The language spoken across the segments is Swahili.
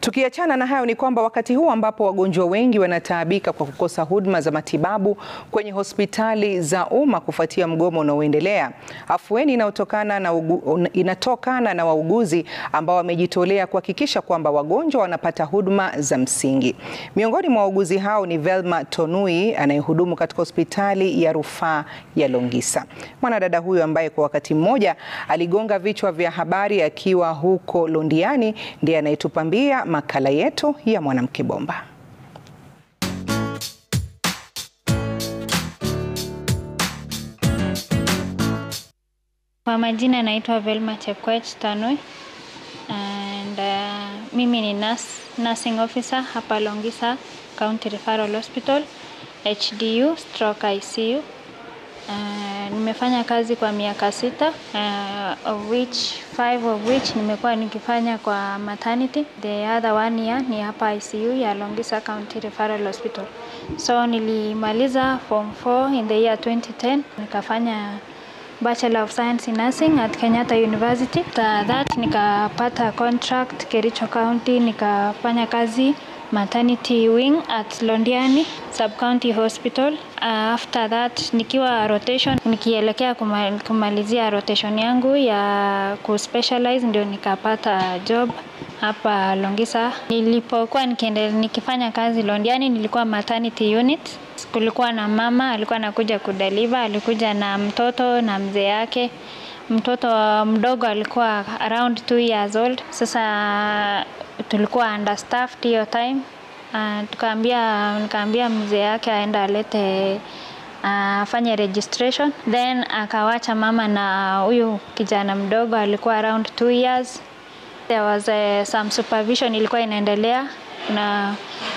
Tukiachana na hayo ni kwamba wakati huu ambapo wagonjwa wengi wanataabika kwa kukosa huduma za matibabu kwenye hospitali za umma kufuatia mgomo unaoendelea, afueni inayotokana na ugu, inatokana na wauguzi ambao wamejitolea kuhakikisha kwamba wagonjwa wanapata huduma za msingi. Miongoni mwa wauguzi hao ni Velma Tonui anayehudumu katika hospitali ya rufaa ya Longisa. Mwanadada huyo ambaye kwa wakati mmoja aligonga vichwa vya habari akiwa huko Londiani ndiye anayetupambia makala yetu ya Mwanamke Bomba. Kwa majina naitwa Velma Chepkoech Tanui and uh, mimi ni nurse, nursing officer hapa Longisa County Referral Hospital HDU stroke ICU. Uh, nimefanya kazi kwa miaka sita uh, of which five of which nimekuwa nikifanya kwa maternity. The other one year ni hapa ICU ya Longisa County Referral Hospital. So nilimaliza form 4 in the year 2010 nikafanya Bachelor of Science in Nursing at Kenyatta University. After that nikapata contract Kericho County nikafanya kazi maternity wing at Londiani Sub County Hospital. Uh, after that nikiwa rotation nikielekea kuma, kumalizia rotation yangu ya kuspecialize ndio nikapata job hapa Longisa. Nilipokuwa nikiendelea nikifanya kazi Londiani nilikuwa maternity unit. Kulikuwa na mama alikuwa anakuja kudeliver, alikuja na mtoto na mzee yake. Mtoto mdogo alikuwa around two years old. Sasa tulikuwa understaffed hiyo time. Uh, tukaambia nikaambia mzee yake aenda alete afanye uh, registration then akawacha mama na huyu kijana mdogo alikuwa around two years. There was uh, some supervision ilikuwa inaendelea na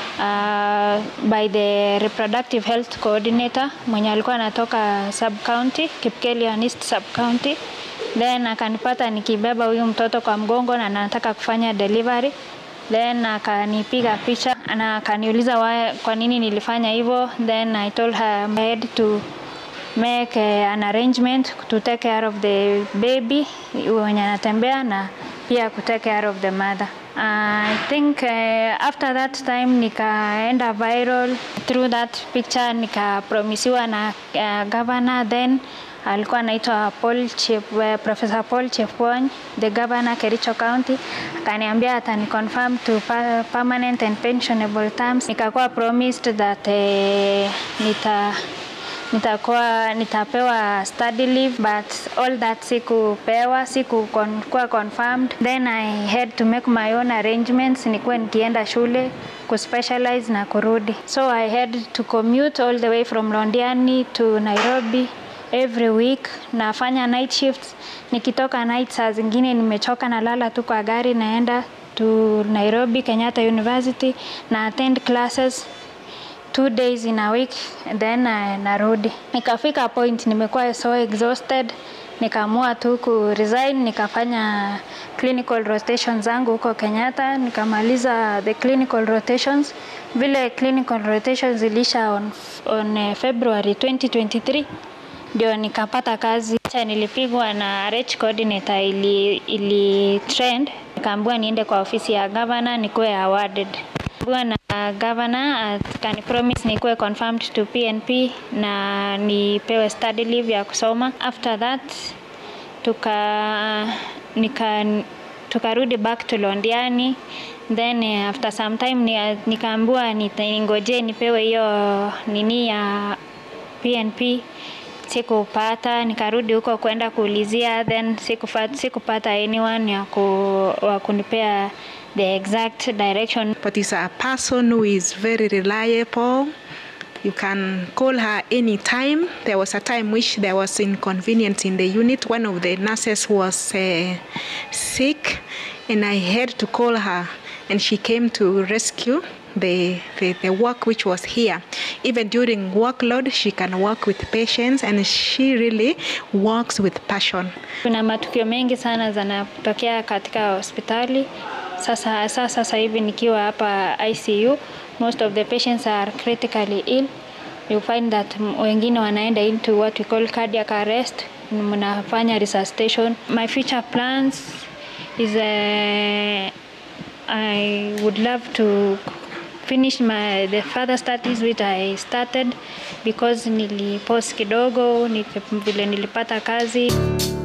uh, by the reproductive health coordinator mwenye alikuwa anatoka sub county Kipkelion East sub county then akanipata nikibeba huyu mtoto kwa mgongo na nataka kufanya delivery then akanipiga picha na akaniuliza kwa nini nilifanya hivyo then I told her I had to make uh, an arrangement to take care of the baby wenye anatembea na pia ku take care of the mother uh, I think uh, after that time nikaenda viral through that picture nikapromisiwa na uh, governor then alikuwa anaitwa Paul Chep, uh, Professor Paul Chepwony the governor Kericho County akaniambia atani confirm to pa permanent and pensionable terms. Nikakuwa promised that uh, nita nitakuwa nitapewa study leave but all that sikupewa, sikukuwa confirmed. Then I had to make my own arrangements, nikuwa nikienda shule kuspecialize na kurudi, so I had to commute all the way from Londiani to Nairobi every week nafanya night shifts. Nikitoka night saa zingine nimechoka, nalala tu kwa gari, naenda to Nairobi Kenyatta University na attend classes two days in a week then uh, narudi. Nikafika point nimekuwa so exhausted, nikaamua tu ku resign, nikafanya clinical rotations zangu huko Kenyatta, nikamaliza the clinical rotations. Vile clinical rotations zilisha on, on uh, February 2023 ndio nikapata kazi. Nilipigwa na RH coordinator ili, ili trend, nikaambiwa niende kwa ofisi ya governor nikuwe awarded na governor akani promise nikuwe confirmed to PNP na nipewe study leave ya kusoma. After that tuka nika tukarudi back to Londiani then after some time nikaambiwa ningoje nipewe hiyo nini ya PNP sikupata, nikarudi huko kwenda kuulizia, then sikupata, sikupata anyone ya ku, wa kunipea the exact direction. But is a person who is very reliable. You can call her anytime. There was a time which there was inconvenience in the unit. One of the nurses was uh, sick, and I had to call her, and she came to rescue the, the, the work which was here. Even during workload, she can work with patients and she really works with passion. Kuna matukio mengi sana zanatokea katika hospitali. Sasa sasa sasa hivi nikiwa hapa ICU, most of the patients are critically ill. You find that wengine wanaenda into what we call cardiac arrest, mnafanya resuscitation. My future plans is uh, I would love to finish my the further studies which I started because nilipause kidogo, nili- vile nilipata kazi.